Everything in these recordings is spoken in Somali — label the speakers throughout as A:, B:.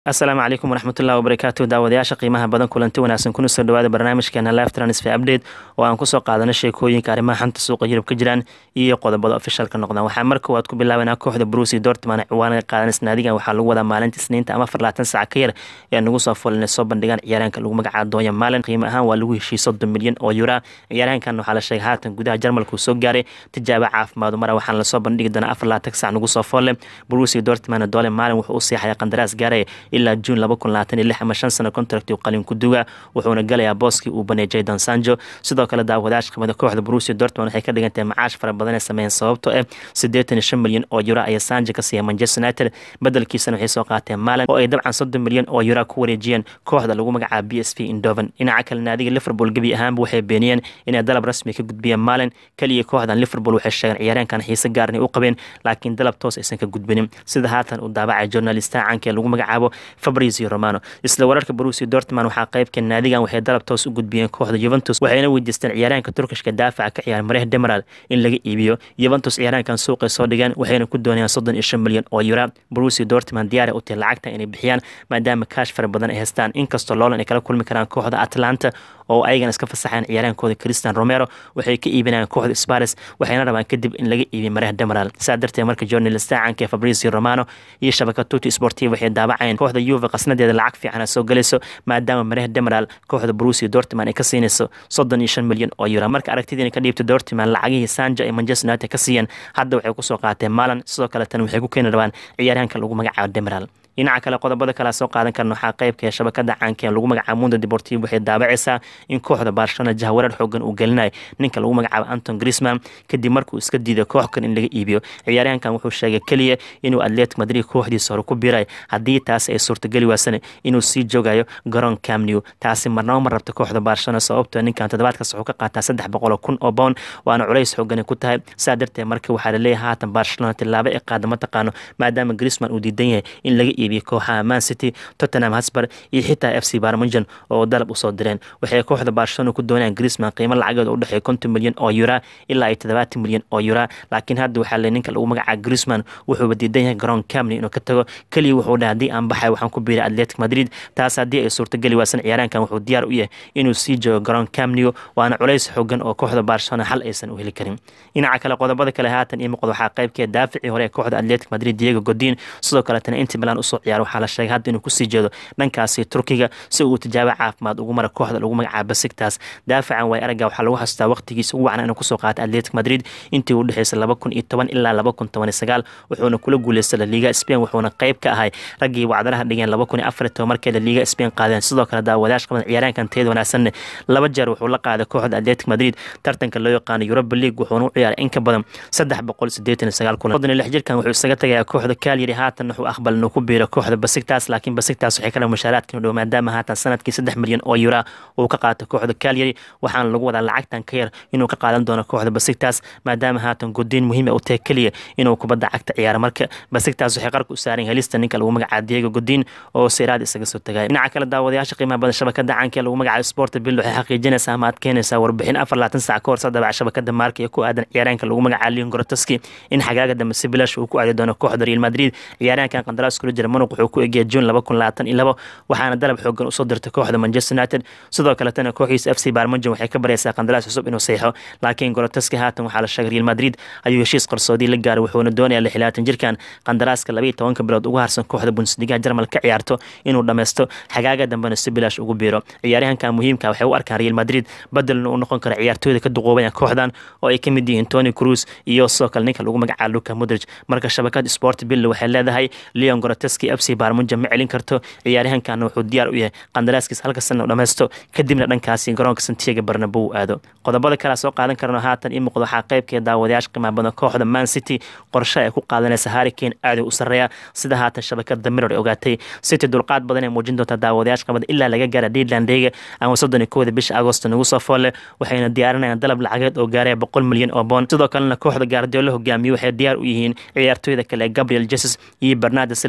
A: asalaamu calaykum waraxmatullahi wabarakaatu daawadayaasha qiimaha badan kulanti wanaagsan kuna soo dhawaada barnaamijkeena live transfer update oo aan kusoo qaadano sheekooyinka arrimaha xanta suuqa yurub ka jiraan iyo qodobada ofishalka noqdaan waxaa marka koowaad ku bilaabanaa kooxda brusi dortman ciwaanada qaadanaysa naadigan waxaa lagu wadaa maalinta isniinta ama farlaatan saac ka yar ee nagu soo fulinay soo bandhigaan ciyaaraanka lagu magacaabo doonya maalin qiimo ahaan waa lagu heshiiyey soddon milyan oo yura ciyaaraankan waxaa la sheegay haatan gudaha jarmalka uu soo gaaray tijaabo caafimaad mara waxaana lasoo bandhigi doonaa afar laatan saac nagu soo folle brusi dortman doole maalin wuxuu u seexaya qandaraas gaaraya ilaa juun laba kun labaatan iyo lix ama shan sano contract qalin ku duga wuxuuna galayaa booskii uu baneeyay jaydan sanjo sidoo kale daawadayaasha qimada kooxda Borussia Dortmund waxay ka dhigantahay macaash fara badan ee sameeyeen sababtoo ah siddeetan iyo shan milyan oo euro ayaa sanjo ka siiyay Manchester United beddelkiisana waxay soo qaateen maalin oo ay dabcan soddon milyan oo euro ku wareejiyeen kooxda lagu magacaabo PSV Eindhoven dhinaca kale naadiga Liverpool gebi ahaanba waxay beeniyeen inay dalab rasmi ka gudbiyeen maalin kaliya kooxdan Liverpool waxay sheegeen ciyaaryahankan xiise gaarni u qabeen laakiin dalab toos aysan ka gudbinin sida haatan uu daabacay journalista caanka ee lagu magacaabo Fabrizio Romano isla wararka Borussia Dortmund waxaa qaybka naadigan waxay dalab toos u gudbiyeen kooxda Juventus waxayna weydiisteen ciyaaraanka Turkishka daafaca ka ciyaar Mareh Demiral in laga iibiyo Juventus ciyaaraankan suuqa soo dhigeen waxayna ku doonayaan soddon iyo shan milyan oo euro Borussia Dortmund diyaar u tahay lacagta inay bixiyaan maadaama kaash fara badan ay haystaan inkastoo loolan ay kala kulmi karaan kooxda Atlanta oo ayagana iska fasaxeen ciyaaraankooda Cristiano Romero waxay ka iibinayaan kooxda Spurs waxayna rabaan kadib in laga iibiyo Mareh Demiral saa darteed marka journalista caanka Fabrizio Romano iyo shabakada Tutti Sportiva waxay daabaceen kooxda Juve qasnadeeda lacag fiican soo galayso maadaama Mareh Demiral kooxda Borussia Dortmund ay ka siinayso soddon iyo shan milyan oo euro marka aragtidiina ka dhiibta Dortmund lacagihii Sancho iyo Manchester United ka siiyeen hadda waxay ku soo qaateen Malan sidoo kale tan waxay ku keeni rabaan ciyaaryahanka lagu magacaabo Demiral dhinaca kale qodobada kale soo qaadan karna waxaa qaybka ee shabakada caanka ee lagu magacaabo Mundo Deportivo waxay daabacaysaa in kooxda Barcelona jahwareer xoogan uu gelinayo ninka lagu magacaabo Anton Griezmann kadib markuu iska diiday koox kan in laga iibiyo ciyaaryahankan wuxuu sheegay kaliya inuu Atletico Madrid kooxdiisa hore ku biiray haddii taasi ay suurtageli waasane inuu sii joogayo garoon Camp Nou taasi marnaba ma rabta kooxda Barcelona sababtoo ninkan toddobaadkaas wuxuu ka qaataa saddex boqol oo kun oo pound waana culays xoogan ku tahay saa darteed marka waxaa la leeyahay haatan Barcelona tilaabo ay qaada ma taqaano maadaama Griezmann uu diidan yahay in laga iibiyo kooxaha Man City, Tottenham Hotspur iyo xitaa FC Bayern Munchen oo dalab u soo direen waxay kooxda Barcelona ku doonayaan Griezmann qiimo lacageed u dhaxeeya konton milyan oo euro ilaa ay toddobaatan milyan oo euro laakiin hadda waxaa le ninka lagu magacaabo Griezmann wuxuuba diidan yahay garoon Camp Nou inuu ka tago kaliya wuxuu dhahay haddii aan baxay waxaan ku biiray Atletico Madrid taas haddii ay suurtageli waasan ciyaaraankan wuxuu diyaar u yahay inuu sii joogo garoon Camp Nou waana culays xoogan oo kooxda Barcelona xal aysan u heli karin dhinaca kale qodobada kale haatan iyo muuqda waxaa qaybkeed daafacii hore ee kooxda Atletico Madrid Diego Godin sidoo kale tan Inter Milan usoo ciyaar waxaa la sheegay hadda inuu kusii jeedo dhankaasi Turkiga si uu tijaabo caafimaad ugu mara kooxda lagu magacaabo Besiktas daafacan way araga waxaa lagu xasuustaa waqtigiisa ugu wacnaa inuu kusoo qaatay Atletico Madrid intii u dhaxaysay laba kun iyo toban ilaa laba kun toban iyo sagaal wuxuuna kula guuleystay La Liga Spain wuxuuna qayb ka ahay raggii wacdaraha dhigeen laba kun iyo afar iyo toban markay La Liga Spain qaadeen sidoo kale daawadayaasha qaban ciyaaraankan tayada wanaagsanne laba jeer wuxuu la qaaday kooxda Atletico Madrid tartanka loo yaqaano Europa League wuxuuna u ciyaaray in ka badan saddex boqol siddeetan iyo sagaal kulan soddon iyo lix jirkan wuxuu isaga tagayaa kooxda Cagliari haatan wuxuu aqbal inuu ku biiro kooxda Besiktas laakiin Besiktas waxay kala mushaaraadka dhow maadaama haatan sanadkii saddex milyan oo euro uu ka qaato kooxda Cagliari waxaana lagu wadaa lacagtan ka yar inuu ka qaadan doono kooxda Besiktas maadaama haatan Godin muhiim u tahay kaliya inuu kubadda cagta ciyaaro marka Besiktas waxay qarku u saaran helista ninka lagu magacaabo Diego Godin oo seeraad isaga soo tagay dhinaca kale daawadayaasha qiimaha badan shabakada caanka ee lagu magacaabo Sport Bill waxay xaqiijinaysaa ama adkeynaysaa warbixin afar laatan saac ka hor sadabac shabakada marka ee ku aadan ciyaaraanka lagu magacaabo Leon Grotoski in xagaaga dambe si bilash uu ku aadi doono kooxda Real Madrid ciyaaraankan qandaraas kula jira Monaco wuxuu ku eegay June laba kun labaatan iyo labo waxaana dalab xoogan usoo dirtay kooxda Manchester United sidoo kale tana kooxiisa FC Bayern Munchen waxay ka baraysaa qandaraas cusub inuu saxiixo laakiin Grotoski haatan waxaa la sheegay Real Madrid ayuu heshiis qarsoodi la gaaray wuxuuna doonayaa lixlaatan jirkan qandaraaska laba iyo tobanka bilood ugu harsan kooxda Bundesliga Jarmal ka ciyaarto inuu dhameysto xagaaga dambena si bilaash ugu biiro ciyaaryahanka muhiimka waxay u arkaan Real Madrid badalna uu noqon karo ciyaartooyda ka duqoobaya kooxdan oo ay ka mid yihiin Toni Kroos iyo sidoo kale ninka lagu magacaabo Luka Modric marka shabakad Sport Bill waxay leedahay Leon Grotoski FC Bayern Munchen ma celin karto ciyaaryahankan wuxuu diyaar u yahay qandaraaskiisa halka sano dhameysto kadibna dhankaasi garoonka Santiago Bernabeu aado qodobada kale soo qaadan karno haatan in muuqdo waxaa qaybkeeda daawadayaasha qiimaha badan kooxda Man City qorshe ay ku qaadanaysa Harry Kane aad u sareeya sida haatan shabakada Mirror ogaatay City dulqaad badan ay muujin doontaa daawadayaasha qabada ilaa laga gaara Deadland-ga ama soddon iyo kowda bisha Agosto nagu soo foole waxayna diyaarinayaan dalab lacageed oo gaaraya boqol milyan oo pound sidoo kalena kooxda Guardiola hogaamiye waxay diyaar u yihiin ciyaartooyda kale Gabriel Jesus iyo Bernardo Silva midkood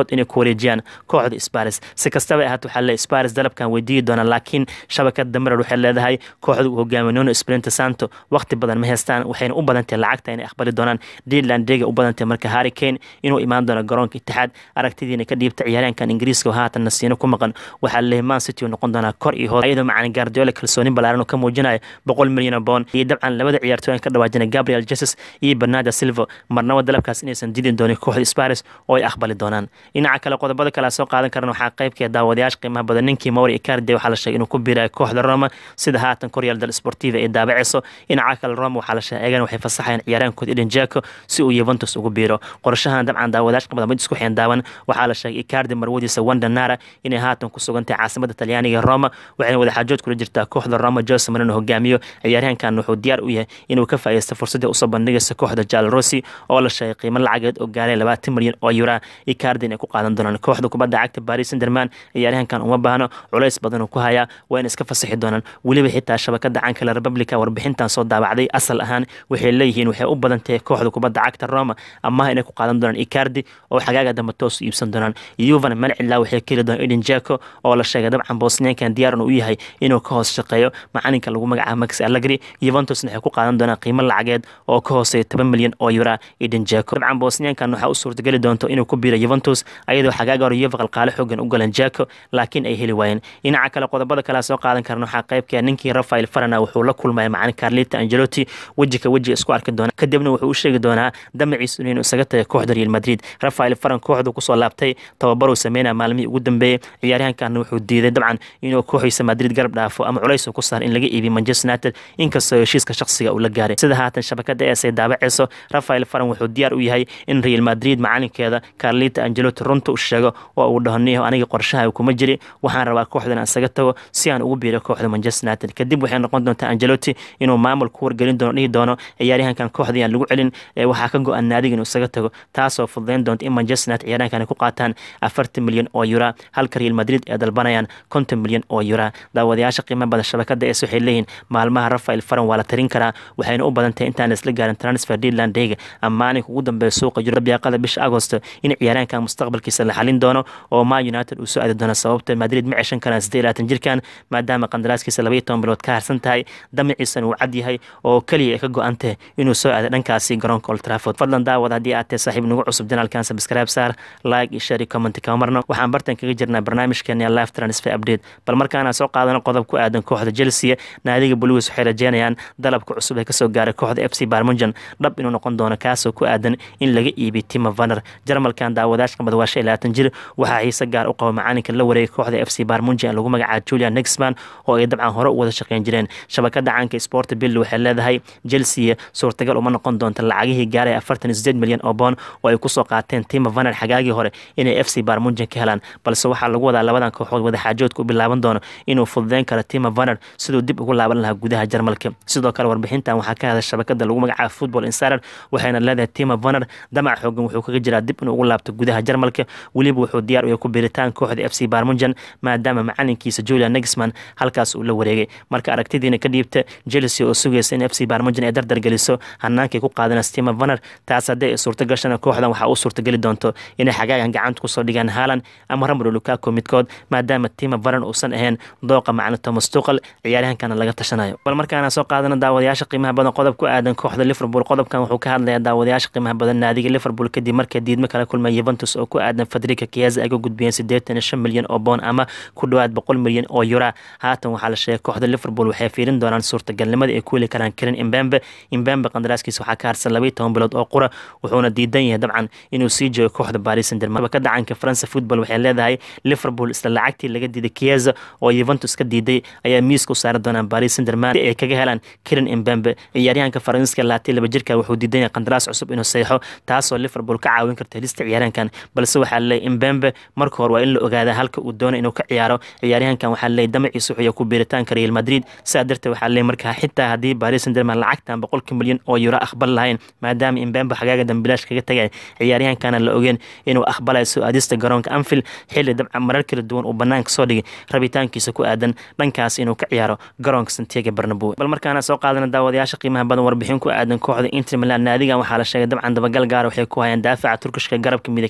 A: qaarkood inay ku wareejiyaan kooxda sparis si kastaba ahaat waxaa le sparis dalabkan weydiiyi doonaan laakiin shabakada damirar waxay leedahay kooxda uu hogaamiye nuno sprinte santo waqti badan ma haystaan waxayna u badantahay lacagta inay aqbali doonaan deadland dega u badantay marka harry kane inuu imaan doono garoonka itixaad aragtidiina ka dhiibta ciyaaryahankan ingiriiska oo haatan nasiino ku maqan waxaa leeyahay man city uu noqon doonaa kor iyo hoos iyadoo macalin guardiola kalsooni balaaran oo ka muujinayo boqol milyan oo boon iyo dabcan labada ciyaartooyan ka dhawaajina gabriel jesus iyo bernardo silva marnaba dalabkaas inaysan didi doonin kooxda sparis oo ay aqbali doonaan dhinaca kale qodobada kale soo qaadan karan waxaa qaybkee daawadayaasha qiimaha badan ninkii mauri icardi waxaa la sheegay inuu ku biirayo kooxda roma sida haatan koryaal dal sportiva ay daabaceyso dhinaca kale roma waxaa la sheegay eegan waxay fasaxayaan ciyaaraankooda eden jeko si uu yuventus ugu biiro qorshahan dabcan daawadayaasha qiimaha mid isku xeen daawan waxaa la sheegay icardi marwadiisa wanda nara inay haatan ku sugantahay caasimada talyaaniga roma waxayna wadaxaajood kula jirtaa kooxda roma jose marino hogaamiyo ciyaaryahankan wuxuu diyaar u yahay inuu ka faa'iidaysto fursadii usoo bandhigaysa kooxda jal rossi oo la sheegay qiimo lacageed oo gaaray labaatan milyan oo yura icardi inay ku qaadan doonaan kooxda kubadda cagta paris saint-germain ciyaaryahankan uma baahno culays badan uu ku hayaa waa in iska fasaxi doonaan weliba xitaa shabakada cankale republica warbixintan soo daabacday asal ahaan waxay leeyihiin waxay u badan tahay kooxda kubadda cagta roma amaha inay ku qaadan doonaan icardi oo xagaaga dambe toos u iibsan doonaan yuvan malcila waxay ka heli doonaan eden jeko oo la sheegay dabcan bosniankan diyaar u yahay inuu ka hoos shaqeeyo macalinka lagu magacaabo max allegri yuventusna waxay ku qaadan doonaan qiimo lacageed oo ka hooseeya toban milyan oo yura eden jeko dabcan bosniankan waxaa u suurtageli doonto inuu ku biiro yuventus ayadoo xagaaga hore yuva qalqaale xoogan u galan jeko laakiin ay heli waayeen dhinaca kale qodobada kale soo qaadan karan waxaa qaybka ninkii rafael farana wuxuu la kulmaya macalin carlita angelotti weji ka weji isku arki doona kadibna wuxuu u sheegi doonaa damaciisu inuu isaga taga kooxda real madrid rafael faran kooxdu kusoo laabtay tababaruu sameynaya maalmihii ugu dambeeyey ciyaaryahankan wuxuu diiday dabcan inuu kooxiisa madrid garab dhaafo ama culays ku saar in laga iibiyo manchester united inkastoo heshiiska shaqsiga uu la gaaray sida haatan shabakada ees ay daabaceyso rafael faran wuxuu diyaar u yahay in real madrid macalinkeeda carlita angelotti runta u sheego oo uu dhaho niho aniga qorshaha kuma jiri waxaan rabaa kooxdan aan isaga tago si aan ugu biiro kooxda manchester united kadib waxay noqon doontaa angelotti inuu maamul ku wargelin doono dhihi doono ciyaaryahankan kooxda yaan lagu celin waxaa ka go-an naadiga inuu isaga tago taasoo fududeyn doonta in manchester united ciyaaryahankan ku qaataan afartan milyan oo yura halka real madrid ay dalbanayaan konton milyan oo yura daawadayaasha qiimo badan shabakada ees waxay leeyihiin maalmaha rafael faran waa la tarin karaa waxayna u badan tahay intaan laisla gaarin transfer deadland dayga amaaninka ugu dambeeya suuqa jiro biyaaqada bisha agosto in ciyaaryahankan mustaqbalkiisa la xalin doono oo ma united uu soo aadi doono sababta madrid ma ceshan karaan siddeed labaatan jirkan maadaama qandaraaskiisa labaiyo toban bilood ka harsan tahay damaciisana uu cad yahay oo keliya ay ka go-an tahay inuu soo aado dhankaasi garoonka old trafford fadlan daawad haddii aad tahay saaxiib nagu cusub janaalkan subscribe saar like iyo share iyo comment kama marno waxaan bartan kaga jirnaa barnaamijkeena live transfer update bal markaana soo qaadano qodob ku aadan kooxda chelsea naadiga blues waxay rajeynayaan dalabka cusub ee kasoo gaaray kooxda f c barmunjan dhab inuu noqon doono kaasoo ku aadan in laga iibiyo tima vaner jarmalkan daawadaashka mad waa shan labaatan jir waxaa xiise gaar u qaba macalinka la wareegay kooxda f c barmunjan ee lagu magacaabo julian nexman oo ay dabcan hore u wada shaqeyn jireen shabakada caanka sport bill waxay leedahay chelsea suurtagal uma noqon doonta lacagihii gaaray afartan iyo sideed milyan oo boon oo ay kusoo qaateen tima vaner xagaagii hore inay f c barmunjan ka helaan balse waxaa lagu wadaa labadan kooxood wadaxaajoodka u bilaaban doono inuu fududeyn karo tima vaner siduu dib ugu laaban lahaa gudaha jarmalka sidoo kale warbixintan waxaa ka hadla shabakada lagu magacaabo football insider waxayna leedahay tima vaner damac xoogan wuxuu kaga jiraa dib inuu ugu laabto gudaha jarmalka weliba wuxuu diyaar u yahay ku biiritaan kooxda f c barmunjan maadaama macalinkiisa julian nexman halkaas uu la wareegay marka aragtidiina ka dhiibta chelsea oo sugaysa in f c barmunjan ay dardar geliso hanaankay ku qaadanaysa tima vaner taas haddii ay suurto gashana kooxdan waxaa u suurtageli doonto inay xagaagan gacanta kusoo dhigaan haalan ama ramro lukaku midkood maadaama tima vaner uusan ahayn dooqa macna thomas tuqal ciyaaryahankana laga tashanayo bal markaana soo qaadana daawadayaasha qiimaha badan qodob ku aadan kooxda liverpool qodobkan wuxuu ka hadlayaa daawadayaasha qiimaha badan naadiga liverpool kadib markay diidmo kala kulmay yuventus oo ku aadan fadrika kiyaza ay ka gudbiyeen siddeetan iyo shan milyan oo boon ama ku dhowaad boqol milyan oo yura haatan waxaa la sheegay kooxda liverpool waxay fiirin doonaan suurtagalnimadii ay ku heli karaan karin imbembe imbembe qandaraaskiisa waxaa ka harsan labaiyo toban bilood oo qura wuxuuna diidan yahay dabcan inuu sii joogo kooxda paris saint germain ka dacanka faransa football waxay leedahay liverpool isla lacagtii laga diiday kiyaza oo yuventus ka diiday ayaa miiska u saari doonaan paris saint germain ay kaga helaan karin imbembe ciyaaryahanka faransiiska laati laba jirka wuxuu diidan yahay qandaraas cusub inuu seexo taasoo liverpool ka caawin karta helista ciyaaryahankan balse waxaa leeyahy imbembe marka hore waa in la ogaada halka uu doono inuu ka ciyaaro ciyaaryahankan waxaa leeyahy damaciisa wuxuu ku biiritaanka real madrid sidaa darteed waxaa leeyahy markaa xitaa haddii paris saint germain lacagtan boqolka milyan oo euro aqbal lahayn maadaama imbembe xagaaga dambilaash kaga tagay ciyaaryahankana la ogeen inuu aqbalayo soo aadista garoonka anfield xilli dabcan marar kala duwan uu banaanka soo dhigay rabitaankiisa ku aadan dhankaas inuu ka ciyaaro garoonka santiago barnabo bal markaana soo qaadana daawadayaasha qiimaha badan warbixin ku aadan kooxda inter milan naadigan waxaa la sheegay dabcan dabagal gaara waxay ku hayaan daafaca turkishka garabka midig kaga ciyaara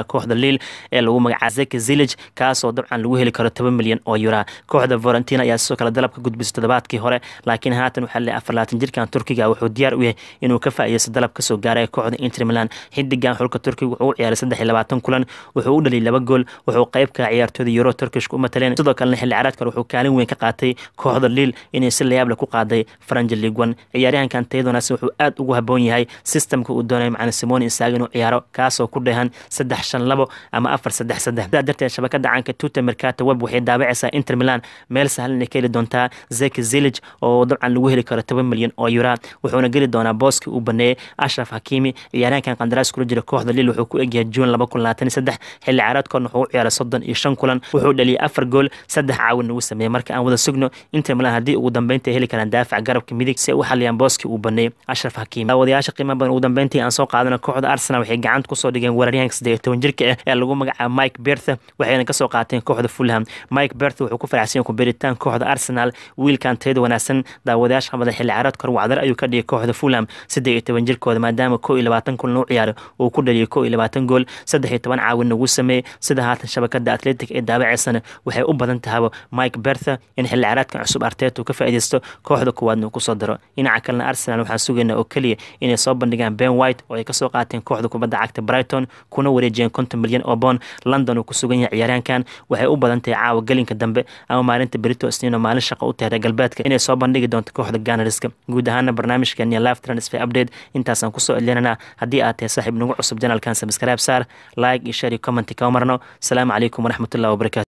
A: ciyaaraha kooxda liil ee lagu magacaaba zeki zilij kaasoo dabcan lagu heli karo toban milyan oo yura kooxda valentina ayaa sidoo kale dalab ka gudbisay toddobaadkii hore laakiin haatan waxaa leeyahay afarlaatan jirkan turkiga wuxuu diyaar u yahay inuu ka faa'iideysto dalab kasoo gaaray kooxda inter milan xidigan xulka turkiga wuxuu u ciyaaray saddex iyo labaatan kulan wuxuu u dhaliyay laba gool wuxuu qayb ka ciyaartooyda euro turkishka u mataleen sidoo kalena xilli ciyaareed kale wuxuu kaalin weyn ka qaatay kooxda liil inay si layaable ku qaaday faranja league one ciyaaryahankan tayada wanaagsan wuxuu aad ugu haboon yahay systemka uu doonaya macna simoni insaag inuu ciyaaro kaasoo ku dheehan saddex shan labo ama afar saddex saddex sidaa darteed shabakada caanka tuta mercato web waxay daabacaysaa inter milan meel sahlan ay ka heli doontaa zeki zilij oo dabcan lagu heli karo toban milyan oo yura wuxuuna geli doonaa booskii uu baneeyey ashraf hakimi ciyaaryahankan qandaraas kula jira kooxda lil wuxuu ku egyahay juun laba kun labaatan iyo saddex xilli ciyaareedkoodna wuxuu u ciyaaray soddon iyo shan kulan wuxuu dhaliyay afar gool saddex caawin ugu sameeyey marka aan wada sugno inter milan haddii ugu dambeynta ay heli karaan daafac garabka midig si ay u xaliyaan booskii uu baneeyey ashraf hakimi daawadayaasha qiimaha badan ugu dambeyntii aan soo qaadana kooxda arsenal waxay gacanta kusoo dhigeen weeraryahanka saddeed iyo toban jirka ah ee lagu magacaaba mike bertha waxayna kasoo qaateen kooxda fulham mike bertha wuxuu ku faraxsan yahay ku beeritaan kooxda arsenal wiilkan tayada wanaagsan daawadayaasha qabada xilli ciyaareed kor wacdar ayuu ka dhigay kooxda fulham saddeed iyo toban jirkooda maadaama koo iyo labaatan kulan u ciyaaray uu ku dhaliyay koo iyo labaatan gool saddex iyo toban caawin ugu sameeyey sida haatan shabakada atletic ee daabaceysana waxay u badan tahaba mike bertha in xilli ciyaareedkan cusub arteet uu ka faa'iideysto kooxda kuwaadna uu kusoo daro dhinaca kalena arsenal waxaan sugaynaa oo keliya inay soo bandhigaan ben white oo ay kasoo qaateen kooxda kubadda cagta brighton kuna wareejiyeen konton milyan oo boon london uu ku sugan yahay ciyaaryahankan waxay u badan tahay caawa gelinka dambe ama maalinta berito isniino maalin shaqo u tahay reer galbeedka inay soo bandhigi doonto kooxda ganariska guud ahaana barnaamijkeeni live transfer update intaasaan kusoo celinanaa haddii aad tahay saaxiib nagu cusub janalkan subscribe saar like iyo share iyo comment kama marno asalaamu calaykum waraxmatullahi wabarakatu